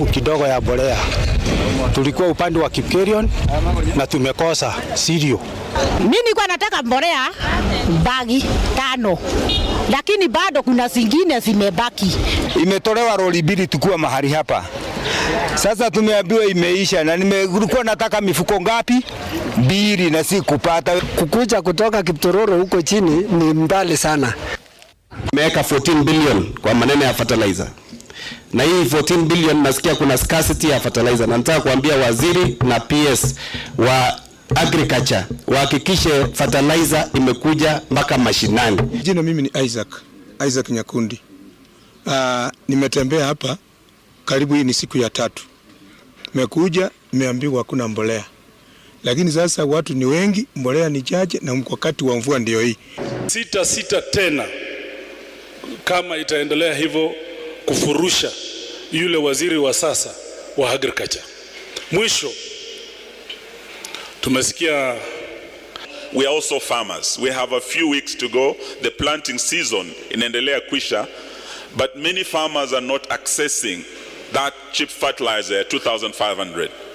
kidogo ya mbolea. Tulikuwa upande wa Kipkerion na tumekosa sirio. Mimi nilikuwa nataka mbolea bagi tano, lakini bado kuna zingine zimebaki. Imetolewa roli mbili tukuwa mahali hapa sasa, tumeambiwa imeisha, na nimekuwa nataka mifuko ngapi? Mbili, na si kupata. Kukuja kutoka Kiptororo huko chini ni mbali sana. Imeweka 14 billion kwa maneno ya fertilizer na hii 14 billion nasikia kuna scarcity ya fertilizer, na nataka kuambia waziri na PS wa agriculture wahakikishe fertilizer imekuja mpaka mashinani. Jina mimi ni Isaac, Isaac Nyakundi. Uh, nimetembea hapa karibu, hii ni siku ya tatu. Nimekuja nimeambiwa hakuna mbolea, lakini sasa watu ni wengi, mbolea ni chache, na wakati wa mvua ndio hii. Sita sita tena kama itaendelea hivyo kufurusha yule waziri wa sasa wa agriculture. Mwisho tumesikia We are also farmers. We have a few weeks to go. The planting season inaendelea kwisha, but many farmers are not accessing that cheap fertilizer 2500.